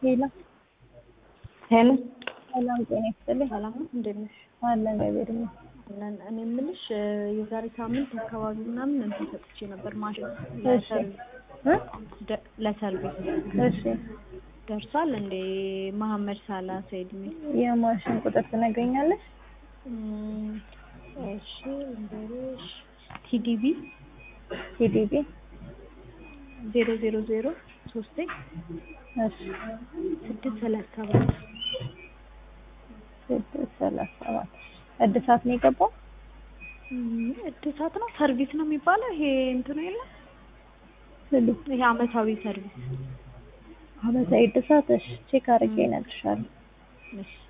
ሄሎ ሄሎ ሰላም ጤና ይስጥልኝ። ሰላም ነው፣ እንዴት ነሽ? አለን እግዚአብሔር ይመስገን። አለን። እኔ የምልሽ የዛሬ ሳምንት አካባቢ ምናምን እንትን ሰጥቼ ነበር ማሽን እሺ እ ደ- ለሰርቪስ እሺ ደርሷል እንዴ? መሀመድ ሳላ ሰይድ ሚል የማሽን ቁጥር ትነግረኛለሽ? እም፣ እሺ እንበልሽ ቲዲቢ ቲዲቢ ዜሮ ዜሮ ዜሮ ሶስት እሺ ስድስት ሰላሳ ሰባት ስድስት ሰላሳ ሰባት እድሳት ነው የገባው? እም፣ እድሳት ነው ሰርቪስ ነው የሚባለው ይሄ እንትኑ የለም ስሉ ይሄ አመታዊ ሰርቪስ አመታዊ እድሳት እሺ ቼክ አድርጌ እነግርሻለሁ። እሺ